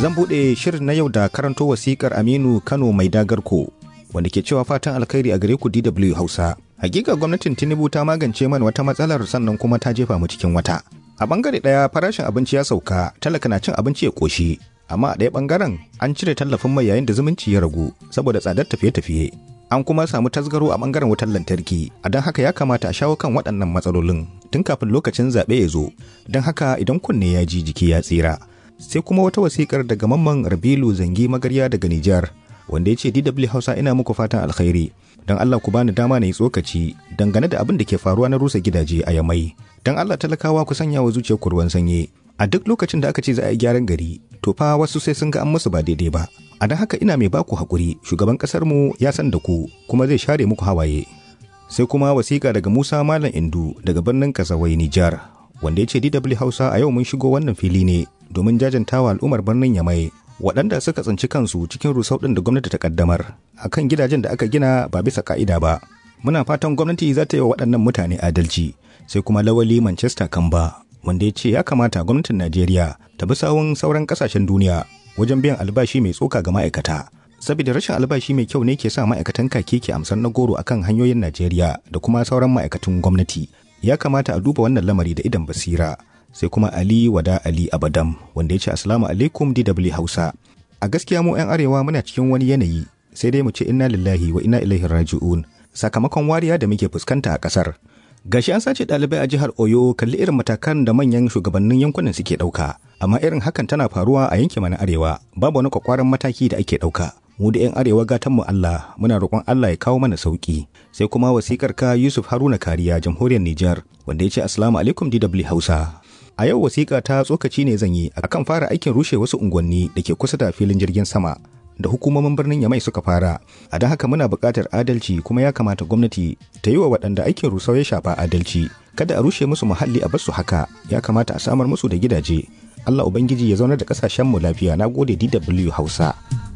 Zan buɗe shirin na yau da karanto wasikar Aminu Kano mai dagarko wanda ke cewa fatan alkhairi a gare ku DW Hausa. Hakika gwamnatin Tinubu ta magance mana wata matsalar sannan kuma ta jefa mu cikin wata. A bangare ɗaya farashin abinci ya sauka, talaka na cin abinci ya ƙoshi, amma a ɗaya bangaren an cire tallafin mai yayin da zumunci ya ragu saboda tsadar tafiye-tafiye. An kuma samu tasgaro a bangaren wutar lantarki, a don haka ya kamata a shawo kan waɗannan matsalolin tun kafin lokacin zaɓe ya zo. Don haka idan kunne ya ji jiki ya tsira. Sai kuma wata wasikar daga mamman Rabilu Zangi Magarya daga Nijar, wanda ya ce DW Hausa ina muku fatan alkhairi. Don Allah ku bani dama na yi tsokaci dangane da abin da ke faruwa na rusa gidaje a Yamai. Don Allah talakawa ku sanya wa zuciyar ruwan sanyi. A duk lokacin da aka ce za a yi gyaran gari, to fa wasu sai sun ga an musu ba daidai ba. A don haka ina mai baku haƙuri, shugaban ƙasar mu ya san da ku, kuma zai share muku hawaye. Sai kuma wasiƙa daga Musa Malam Indu daga birnin Kasawai Nijar, wanda ya ce DW Hausa a yau mun shigo wannan fili ne domin jajantawa al'ummar birnin Yamai waɗanda suka tsinci kansu cikin rusau ɗin da gwamnati ta kaddamar a kan gidajen da aka gina ba bisa ka'ida ba. Muna fatan gwamnati za ta yi wa waɗannan mutane adalci, sai kuma lawali Manchester Kamba, wanda ya ce ya kamata gwamnatin Najeriya ta bi sawun sauran ƙasashen duniya wajen biyan albashi mai tsoka ga ma'aikata. Saboda rashin albashi mai kyau ne ke sa ma'aikatan kake ke amsar na goro akan hanyoyin Najeriya da kuma sauran ma'aikatan gwamnati. Ya kamata a duba wannan lamari da idan basira. sai kuma Ali Wada Ali Abadam wanda ya ce Assalamu alaikum DW Hausa. A gaskiya mu 'yan arewa muna cikin wani yanayi sai dai mu ce inna lillahi wa inna ilaihi raji'un sakamakon wariya da muke fuskanta a ƙasar. Gashi an sace ɗalibai a jihar Oyo kalli irin matakan da manyan shugabannin yankunan suke ɗauka, amma irin hakan tana faruwa a yankin mana arewa babu wani kwakwaran mataki da ake ɗauka. Mu da 'yan arewa gatan mu Allah muna roƙon Allah ya kawo mana sauki. Sai kuma wasikar ka Yusuf Haruna Kariya jamhuriyar Nijar wanda ya ce Assalamu alaikum DW Hausa. A yau wasiƙa ta tsokaci ne zan yi akan fara aikin rushe wasu unguwanni da ke kusa da filin jirgin sama da hukumomin birnin Yamai suka fara. A don haka muna buƙatar adalci kuma ya kamata gwamnati ta yi wa waɗanda aikin rusau ya shafa adalci. Kada a rushe musu muhalli a basu haka, ya kamata a samar musu da gidaje. Allah Ubangiji ya zaunar da ƙasashenmu lafiya na gode DW Hausa.